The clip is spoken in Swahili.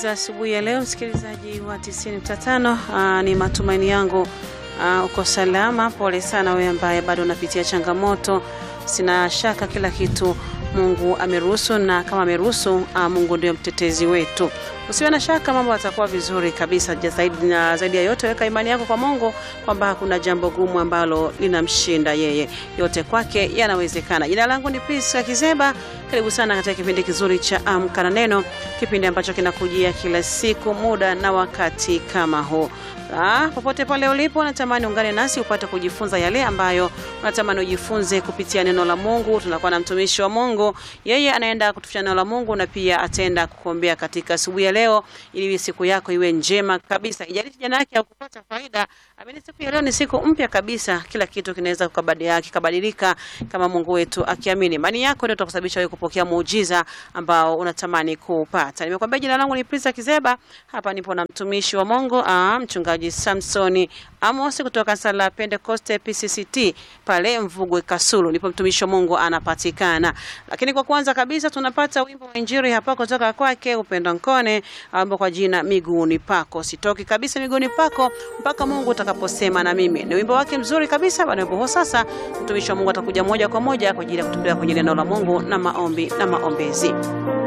za asubuhi ya leo, msikilizaji wa 90.5. Ni matumaini yangu aa, uko salama. Pole sana wewe ambaye bado unapitia changamoto. Sina shaka kila kitu Mungu ameruhusu, na kama ameruhusu, Mungu ndio mtetezi wetu. Usiwe na shaka, mambo yatakuwa vizuri kabisa. Zaidi na zaidi ya yote, weka imani yako kwa Mungu kwamba hakuna jambo gumu ambalo linamshinda yeye. Yote kwake yanawezekana. Jina langu ni Priska Kizeba. Karibu sana katika kipindi kizuri cha Amka na Neno, kipindi ambacho kinakujia kila siku muda na wakati kama huu. Ah, popote pale ulipo, natamani ungane nasi upate kujifunza yale ambayo unatamani ujifunze kupitia neno la Mungu. Tunakuwa na mtumishi wa Mungu, yeye anaenda kutufundisha neno la Mungu na pia ataenda kukuombea katika asubuhi ya leo, ili siku yako iwe njema kabisa. Ijalishi jana yake au kupata faida, amini siku ya leo ni siku mpya kabisa. Kila kitu kinaweza kukabadilika kama Mungu wetu akiamini. Imani yako ndio itakusababisha wewe kupokea muujiza ambao unatamani kupata. Nimekwambia jina langu ni Prisa Kizeba. Hapa nipo na mtumishi wa Mungu, ah, mchungaji Samsoni Amos kutoka sala Pentecoste PCCT pale Mvugwe Kasulu, ndipo mtumishi wa Mungu anapatikana. Lakini kwa kwanza kabisa tunapata wimbo wa injili hapa kutoka kwake Upendo Nkone ambao kwa jina miguuni pako. Sitoki kabisa miguuni pako mpaka Mungu utakaposema na mimi. Ni wimbo wake mzuri kabisa. Baada ya sasa mtumishi wa Mungu atakuja moja kwa moja kwa ajili ya kutembea kwenye neno la Mungu na maombi na maombezi.